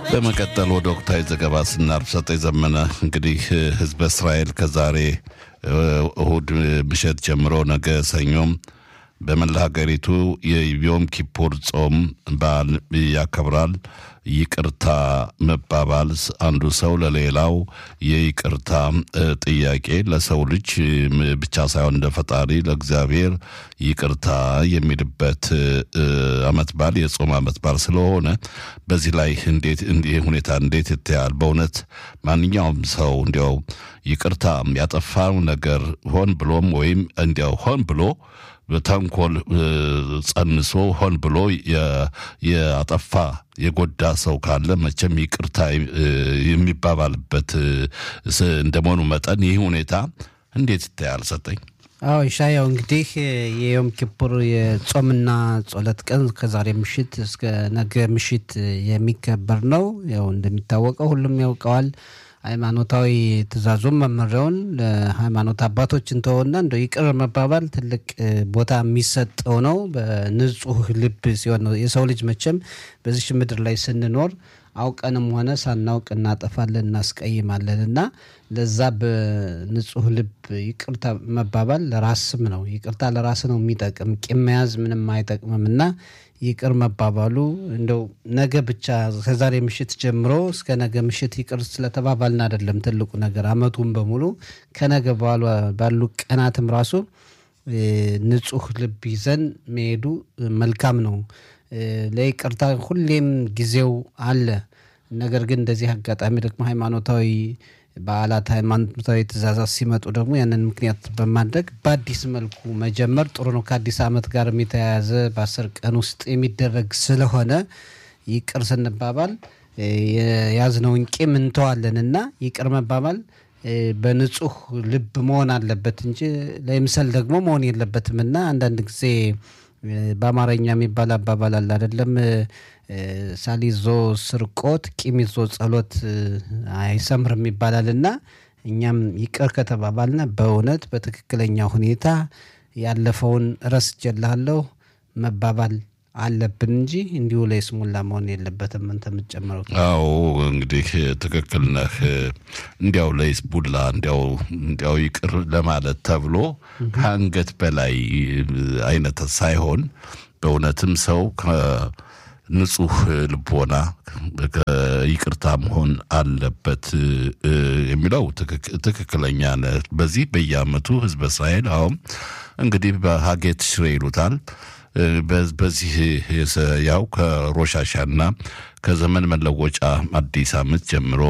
በመቀጠል ወደ ወቅታዊ ዘገባ ስናልፍ ሰጠኝ ዘመነ እንግዲህ ህዝበ እስራኤል ከዛሬ እሁድ ምሽት ጀምሮ ነገ ሰኞም በመላ ሀገሪቱ የዮም ኪፑር ጾም በዓል ያከብራል። ይቅርታ መባባል አንዱ ሰው ለሌላው የይቅርታ ጥያቄ ለሰው ልጅ ብቻ ሳይሆን እንደ ፈጣሪ ለእግዚአብሔር ይቅርታ የሚልበት አመት በዓል የጾም አመት በዓል ስለሆነ በዚህ ላይ እንዴት እንዲህ ሁኔታ እንዴት ይታያል? በእውነት ማንኛውም ሰው እንዲያው ይቅርታ ያጠፋው ነገር ሆን ብሎም ወይም እንዲያው ሆን ብሎ በተንኮል ጸንሶ ሆን ብሎ የአጠፋ የጎዳ ሰው ካለ መቼም ይቅርታ የሚባባልበት እንደመሆኑ መጠን ይህ ሁኔታ እንዴት ይታያል? ሰጠኝ። አዎ ኢሻያው እንግዲህ የዮም ኪፑር የጾምና ጸሎት ቀን ከዛሬ ምሽት እስከ ነገ ምሽት የሚከበር ነው። ያው እንደሚታወቀው ሁሉም ያውቀዋል። ሃይማኖታዊ ትእዛዙን መመሪያውን ለሃይማኖት አባቶች እንተወና እንደ ይቅር መባባል ትልቅ ቦታ የሚሰጠው ነው። በንጹህ ልብ ሲሆን ነው። የሰው ልጅ መቼም በዚች ምድር ላይ ስንኖር አውቀንም ሆነ ሳናውቅ እናጠፋለን፣ እናስቀይማለን እና ለዛ በንጹህ ልብ ይቅርታ መባባል ለራስም ነው። ይቅርታ ለራስ ነው የሚጠቅም። ቂም መያዝ ምንም አይጠቅምም እና ይቅር መባባሉ እንደው ነገ ብቻ ከዛሬ ምሽት ጀምሮ እስከ ነገ ምሽት ይቅር ስለተባባልን አይደለም ትልቁ ነገር፣ አመቱን በሙሉ ከነገ ባሉ ቀናትም ራሱ ንጹህ ልብ ይዘን መሄዱ መልካም ነው። ለይቅርታ ሁሌም ጊዜው አለ። ነገር ግን እንደዚህ አጋጣሚ ደግሞ ሃይማኖታዊ በዓላት ሃይማኖታዊ ትእዛዛት ሲመጡ ደግሞ ያንን ምክንያት በማድረግ በአዲስ መልኩ መጀመር ጥሩ ነው። ከአዲስ ዓመት ጋር የተያያዘ በአስር ቀን ውስጥ የሚደረግ ስለሆነ ይቅር ስንባባል የያዝነውን ቂም እንተዋለን እና ይቅር መባባል በንጹህ ልብ መሆን አለበት እንጂ ለይምሰል ደግሞ መሆን የለበትም እና አንዳንድ ጊዜ በአማርኛ የሚባል አባባል አለ አይደለም ሳሊዞ ስርቆት ቂም ይዞ ጸሎት አይሰምርም ይባላል እና እኛም ይቅር ከተባባልና በእውነት በትክክለኛ ሁኔታ ያለፈውን ረስቼልሃለሁ መባባል አለብን እንጂ እንዲሁ ለይስሙላ መሆን የለበትም። አንተ የምትጨምረው? አዎ እንግዲህ ትክክል ነህ። እንዲያው ለይስሙላ እንዲያው እንዲያው ይቅር ለማለት ተብሎ ከአንገት በላይ አይነት ሳይሆን በእውነትም ሰው ንጹህ ልቦና ይቅርታ መሆን አለበት የሚለው ትክክለኛ ነህ። በዚህ በየአመቱ ህዝበ እስራኤል አሁን እንግዲህ በሀጌት ሽሬ ይሉታል በዚህ ያው ከሮሻሻና ከዘመን መለወጫ አዲስ ዓመት ጀምሮ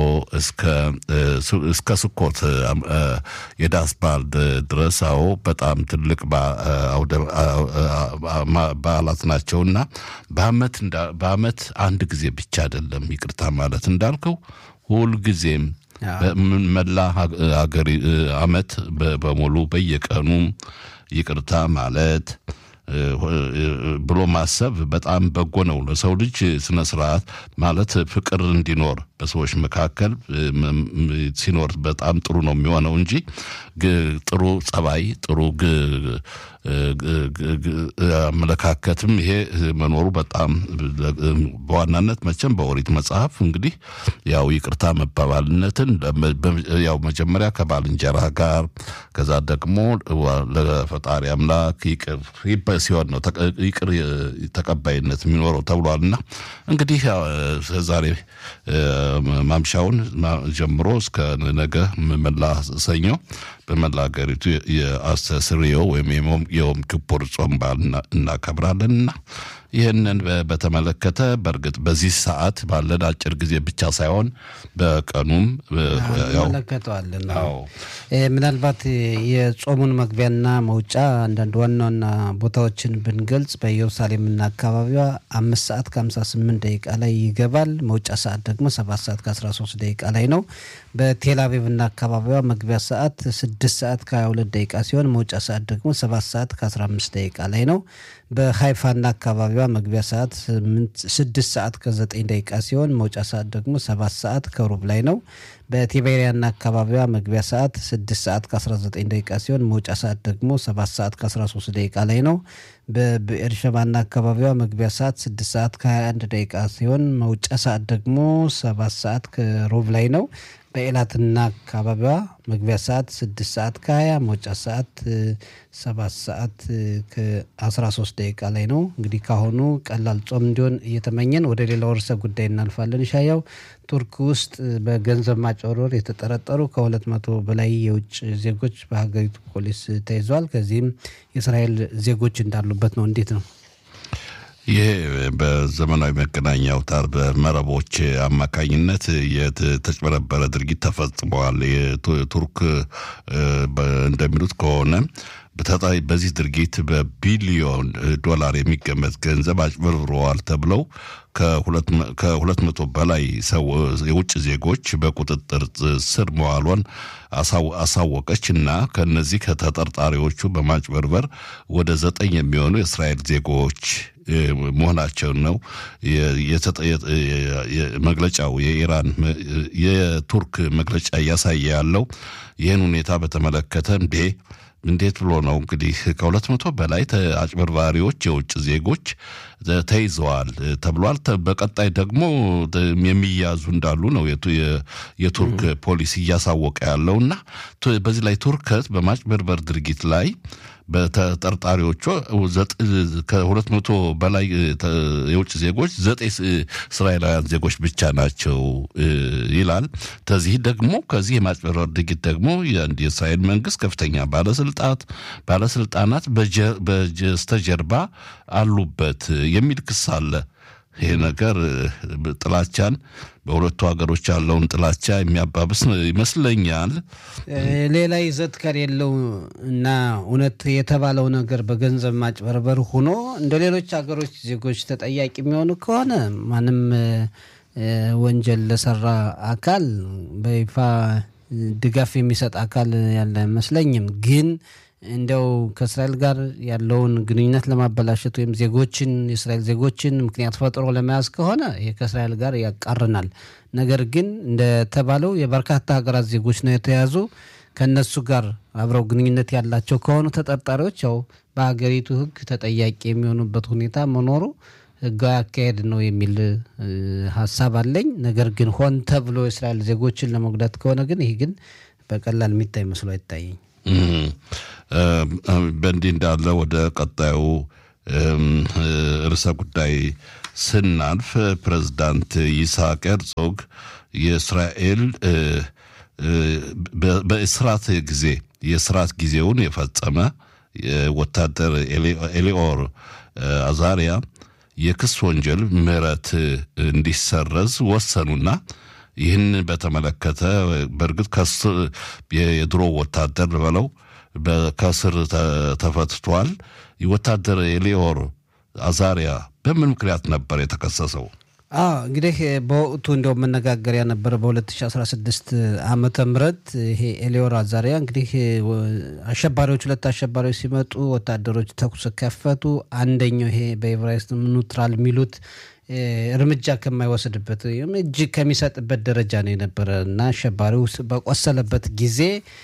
እስከ ስኮት የዳስ በዓል ድረስ አዎ በጣም ትልቅ በዓላት ናቸውና በአመት በአመት አንድ ጊዜ ብቻ አይደለም ይቅርታ ማለት እንዳልከው ሁልጊዜም መላ ሀገሪ አመት በሙሉ በየቀኑ ይቅርታ ማለት ብሎ ማሰብ በጣም በጎ ነው። ለሰው ልጅ ስነ ስርዓት ማለት ፍቅር እንዲኖር በሰዎች መካከል ሲኖር በጣም ጥሩ ነው የሚሆነው እንጂ ጥሩ ጸባይ፣ ጥሩ አመለካከትም ይሄ መኖሩ በጣም በዋናነት መቼም በኦሪት መጽሐፍ እንግዲህ ያው ይቅርታ መባባልነትን ያው መጀመሪያ ከባልንጀራ ጋር ከዛ ደግሞ ለፈጣሪ አምላክ ይቅር ሲሆን ነው ይቅር ተቀባይነት የሚኖረው ተብሏልና እንግዲህ ዛሬ ማምሻውን ጀምሮ እስከ ነገ መላ ሰኞ በመላ ሀገሪቱ የአስተስርዮ ወይም የዮም ኪፑር ጾም በዓል እናከብራለንና ይህንን በተመለከተ በእርግጥ በዚህ ሰዓት ባለን አጭር ጊዜ ብቻ ሳይሆን በቀኑም እንመለከተዋለን። ምናልባት የጾሙን መግቢያና መውጫ አንዳንድ ዋና ዋና ቦታዎችን ብንገልጽ በኢየሩሳሌምና አካባቢዋ አምስት ሰዓት ከሀምሳ ስምንት ደቂቃ ላይ ይገባል። መውጫ ሰዓት ደግሞ ሰባት ሰዓት ከአስራ ሶስት ደቂቃ ላይ ነው። በቴል አቪቭና አካባቢዋ መግቢያ ሰዓት ስድስት ሰዓት ከሀያ ሁለት ደቂቃ ሲሆን መውጫ ሰዓት ደግሞ ሰባት ሰዓት ከአስራ አምስት ደቂቃ ላይ ነው። በሀይፋና አካባቢዋ መግቢያ ሰዓት ስድስት ሰዓት ከዘጠኝ ደቂቃ ሲሆን መውጫ ሰዓት ደግሞ ሰባት ሰዓት ከሩብ ላይ ነው። በቲቤሪያና አካባቢዋ መግቢያ ሰዓት ስድስት ሰዓት ከ19 ደቂቃ ሲሆን መውጫ ሰዓት ደግሞ ሰባት ሰዓት ከ13 ደቂቃ ላይ ነው። በብኤርሸባና አካባቢዋ መግቢያ ሰዓት ስድስት ሰዓት ከ21 ደቂቃ ሲሆን መውጫ ሰዓት ደግሞ ሰባት ሰዓት ከሩብ ላይ ነው። በኤላትና አካባቢዋ መግቢያ ሰዓት ስድስት ሰዓት ከ20 መውጫ ሰዓት ሰባት ሰዓት ከ13 ደቂቃ ላይ ነው። እንግዲህ ካሁኑ ቀላል ጾም እንዲሆን እየተመኘን ወደ ሌላው ርዕሰ ጉዳይ እናልፋለን። ሻያው ቱርክ ውስጥ በገንዘብ ማጭበርበር የተጠረጠሩ ከሁለት መቶ በላይ የውጭ ዜጎች በሀገሪቱ ፖሊስ ተይዘዋል። ከዚህም የእስራኤል ዜጎች እንዳሉበት ነው። እንዴት ነው? ይሄ በዘመናዊ መገናኛ አውታር በመረቦች አማካኝነት የተጭበረበረ ድርጊት ተፈጽመዋል። የቱርክ እንደሚሉት ከሆነ በዚህ ድርጊት በቢሊዮን ዶላር የሚገመት ገንዘብ አጭበርብረዋል ተብለው ከሁለት መቶ በላይ የውጭ ዜጎች በቁጥጥር ስር መዋሏን አሳወቀች እና ከነዚህ ከተጠርጣሪዎቹ በማጭበርበር ወደ ዘጠኝ የሚሆኑ የእስራኤል ዜጎች መሆናቸውን ነው መግለጫው። የኢራን የቱርክ መግለጫ እያሳየ ያለው ይህን ሁኔታ በተመለከተ እንዴ እንዴት ብሎ ነው እንግዲህ ከሁለት መቶ በላይ አጭበርባሪዎች የውጭ ዜጎች ተይዘዋል ተብሏል። በቀጣይ ደግሞ የሚያዙ እንዳሉ ነው የቱርክ ፖሊስ እያሳወቀ ያለው እና በዚህ ላይ ቱርከት በማጭበርበር ድርጊት ላይ በተጠርጣሪዎቹ ከሁለት መቶ በላይ የውጭ ዜጎች ዘጠኝ እስራኤላውያን ዜጎች ብቻ ናቸው ይላል። ከዚህ ደግሞ ከዚህ የማጭበርበር ድርጊት ደግሞ የእስራኤል መንግስት ከፍተኛ ባለስልጣት ባለስልጣናት በስተጀርባ አሉበት የሚል ክስ አለ። ይሄ ነገር ጥላቻን በሁለቱ ሀገሮች ያለውን ጥላቻ የሚያባብስ ይመስለኛል። ሌላ ይዘት ከሌለው እና እውነት የተባለው ነገር በገንዘብ ማጭበርበር ሆኖ እንደ ሌሎች ሀገሮች ዜጎች ተጠያቂ የሚሆኑ ከሆነ ማንም ወንጀል ለሰራ አካል በይፋ ድጋፍ የሚሰጥ አካል ያለ አይመስለኝም ግን እንደው ከእስራኤል ጋር ያለውን ግንኙነት ለማበላሸት ወይም ዜጎችን የእስራኤል ዜጎችን ምክንያት ፈጥሮ ለመያዝ ከሆነ ይህ ከእስራኤል ጋር ያቃርናል። ነገር ግን እንደተባለው የበርካታ ሀገራት ዜጎች ነው የተያዙ። ከእነሱ ጋር አብረው ግንኙነት ያላቸው ከሆኑ ተጠርጣሪዎች ያው በሀገሪቱ ሕግ ተጠያቂ የሚሆኑበት ሁኔታ መኖሩ ሕጋዊ አካሄድ ነው የሚል ሀሳብ አለኝ። ነገር ግን ሆን ተብሎ የእስራኤል ዜጎችን ለመጉዳት ከሆነ ግን ይህ ግን በቀላል የሚታይ መስሎ አይታየኝ። በእንዲህ እንዳለ ወደ ቀጣዩ ርዕሰ ጉዳይ ስናልፍ ፕሬዝዳንት ይስሐቅ ሄርዞግ የእስራኤል በእስራት ጊዜ የእስራት ጊዜውን የፈጸመ ወታደር ኤሊኦር አዛሪያ የክስ ወንጀል ምህረት እንዲሰረዝ ወሰኑና ይህን በተመለከተ በእርግጥ የድሮ ወታደር በለው ከስር ተፈትቷል። ወታደር ኤሊዮር አዛሪያ በምን ምክንያት ነበር የተከሰሰው? እንግዲህ በወቅቱ እንደው መነጋገሪያ ነበረ። በ2016 ዓመተ ምህረት ይሄ ኤሊዮር አዛሪያ እንግዲህ አሸባሪዎች ሁለት አሸባሪዎች ሲመጡ ወታደሮች ተኩስ ከፈቱ። አንደኛው ይሄ በኤቨራይስት ኒውትራል የሚሉት እርምጃ ከማይወስድበት ወይም እጅ ከሚሰጥበት ደረጃ ነው የነበረ እና አሸባሪው በቆሰለበት ጊዜ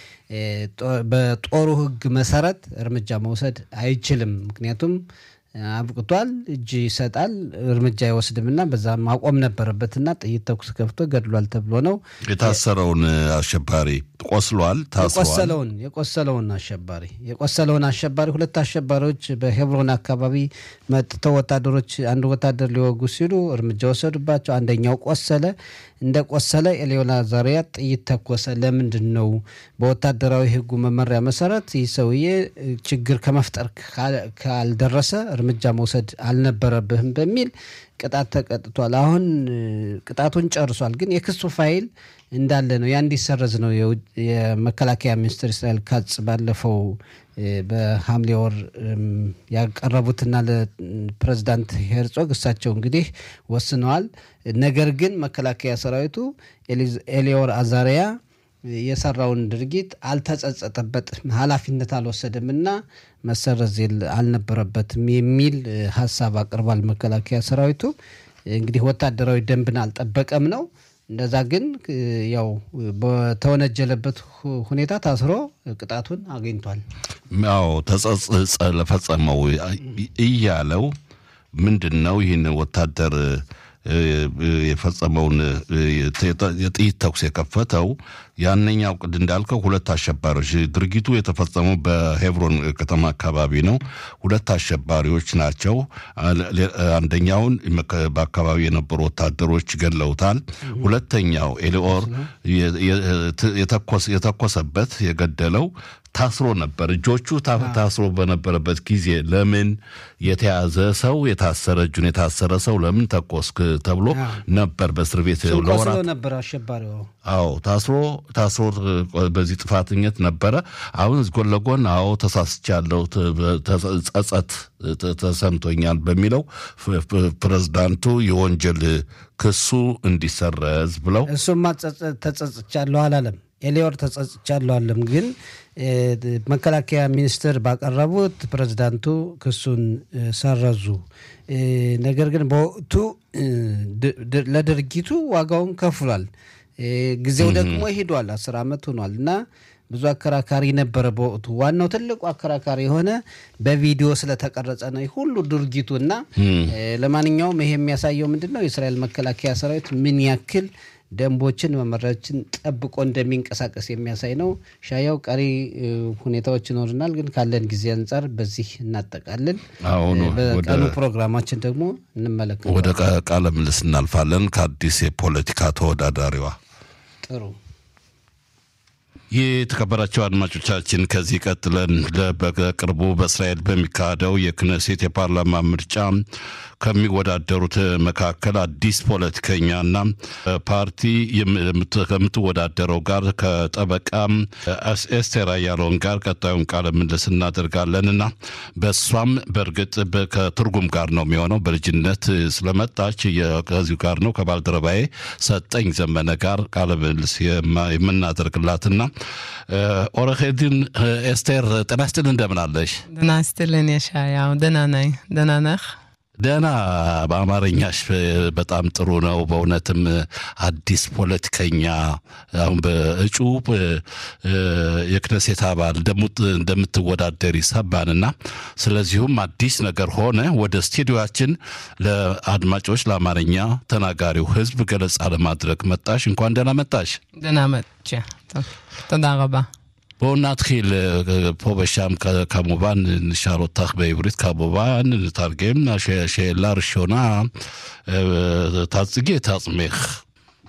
በጦሩ ሕግ መሰረት እርምጃ መውሰድ አይችልም። ምክንያቱም አብቅቷል፣ እጅ ይሰጣል፣ እርምጃ አይወስድምና በዛ ማቆም ነበረበትና ጥይት ተኩስ ከፍቶ ገድሏል ተብሎ ነው የታሰረውን አሸባሪ ቆስሏል፣ የቆሰለውን የቆሰለውን አሸባሪ የቆሰለውን አሸባሪ ሁለት አሸባሪዎች በሄብሮን አካባቢ መጥተው ወታደሮች አንድ ወታደር ሊወጉ ሲሉ እርምጃ ወሰዱባቸው። አንደኛው ቆሰለ። እንደ ቆሰለ ኤሊዮር አዛሪያ ጥይት ተኮሰ። ለምንድን ነው? በወታደራዊ ሕጉ መመሪያ መሰረት ይህ ሰውዬ ችግር ከመፍጠር ካልደረሰ እርምጃ መውሰድ አልነበረብህም በሚል ቅጣት ተቀጥቷል። አሁን ቅጣቱን ጨርሷል። ግን የክሱ ፋይል እንዳለ ነው። ያ እንዲሰረዝ ነው የመከላከያ ሚኒስትር እስራኤል ካጽ ባለፈው በሐምሌ ወር ያቀረቡትና ለፕሬዝዳንት ሄርጾግ እሳቸው እንግዲህ ወስነዋል። ነገር ግን መከላከያ ሰራዊቱ ኤሊዮር አዛሪያ የሰራውን ድርጊት አልተጸጸጠበትም፣ ኃላፊነት አልወሰደም እና መሰረዝ አልነበረበትም የሚል ሀሳብ አቅርቧል። መከላከያ ሰራዊቱ እንግዲህ ወታደራዊ ደንብን አልጠበቀም ነው። እንደዛ ግን ያው በተወነጀለበት ሁኔታ ታስሮ ቅጣቱን አግኝቷል። ያው ተጸጽጸ ለፈጸመው እያለው ምንድን ነው ይህን ወታደር የፈጸመውን የጥይት ተኩስ የከፈተው ያነኛው ቅድ እንዳልከው ሁለት አሸባሪዎች ድርጊቱ የተፈጸመው በሄብሮን ከተማ አካባቢ ነው። ሁለት አሸባሪዎች ናቸው። አንደኛውን በአካባቢ የነበሩ ወታደሮች ገለውታል። ሁለተኛው ኤሊኦር የተኮሰበት የገደለው ታስሮ ነበር። እጆቹ ታስሮ በነበረበት ጊዜ ለምን የተያዘ ሰው የታሰረ እጁን የታሰረ ሰው ለምን ተኮስክ ተብሎ ነበር በእስር ቤት ለወራት ነበር አሸባሪው። አዎ ታስሮ ታስሮ በዚህ ጥፋተኝነት ነበረ። አሁን ጎን ለጎን አዎ ተሳስቻለሁ፣ ጸጸት ተሰምቶኛል በሚለው ፕሬዝዳንቱ የወንጀል ክሱ እንዲሰረዝ ብለው እሱማ ተጸጽቻለሁ አላለም። ኤሊዮር ተጸጽቻለሁ አለም። ግን መከላከያ ሚኒስትር ባቀረቡት ፕሬዝዳንቱ ክሱን ሰረዙ። ነገር ግን በወቅቱ ለድርጊቱ ዋጋውን ከፍሏል። ጊዜው ደግሞ ሄዷል። አስር ዓመት ሆኗል እና ብዙ አከራካሪ ነበረ በወቅቱ። ዋናው ትልቁ አከራካሪ የሆነ በቪዲዮ ስለተቀረጸ ነው ሁሉ ድርጊቱ እና ለማንኛውም ይሄ የሚያሳየው ምንድን ነው የእስራኤል መከላከያ ሰራዊት ምን ያክል ደንቦችን መመሪያዎችን ጠብቆ እንደሚንቀሳቀስ የሚያሳይ ነው። ሻያው ቀሪ ሁኔታዎች ይኖርናል፣ ግን ካለን ጊዜ አንጻር በዚህ እናጠቃልን። በቀኑ ፕሮግራማችን ደግሞ እንመለከታለን። ወደ ቃለ ምልልስ እናልፋለን ከአዲስ የፖለቲካ ተወዳዳሪዋ ጥሩ ይህ የተከበራቸው አድማጮቻችን ከዚህ ቀጥለን በቅርቡ በእስራኤል በሚካሄደው የክነሴት የፓርላማ ምርጫ ከሚወዳደሩት መካከል አዲስ ፖለቲከኛና ፓርቲ ከምትወዳደረው ጋር ከጠበቃ ኤስቴር አያሎን ጋር ቀጣዩን ቃለ ምልልስ እናደርጋለን እና በእሷም በእርግጥ ከትርጉም ጋር ነው የሚሆነው። በልጅነት ስለመጣች ከዚሁ ጋር ነው ከባልደረባዬ ሰጠኝ ዘመነ ጋር ቃለ ምልልስ የምናደርግላትና ኦረሄድን ኤስቴር ጤና ይስጥልን፣ እንደምን አለሽ? ጤና ይስጥልን የሻያው ደህና ነኝ። ደህና ነህ? ደህና በአማርኛሽ በጣም ጥሩ ነው። በእውነትም አዲስ ፖለቲከኛ አሁን በእጩ የክነሴት አባል እንደምትወዳደር ይሰባንና ስለዚሁም አዲስ ነገር ሆነ ወደ ስቱዲዮችን ለአድማጮች ለአማርኛ ተናጋሪው ሕዝብ ገለጻ ለማድረግ መጣሽ። እንኳን ደህና መጣሽ። ደህና መጥቼ תודה רבה. בואו נתחיל פה ושם כמובן נשאל אותך בעברית כמובן, נתרגם. השאלה הראשונה, תציגי את עצמך.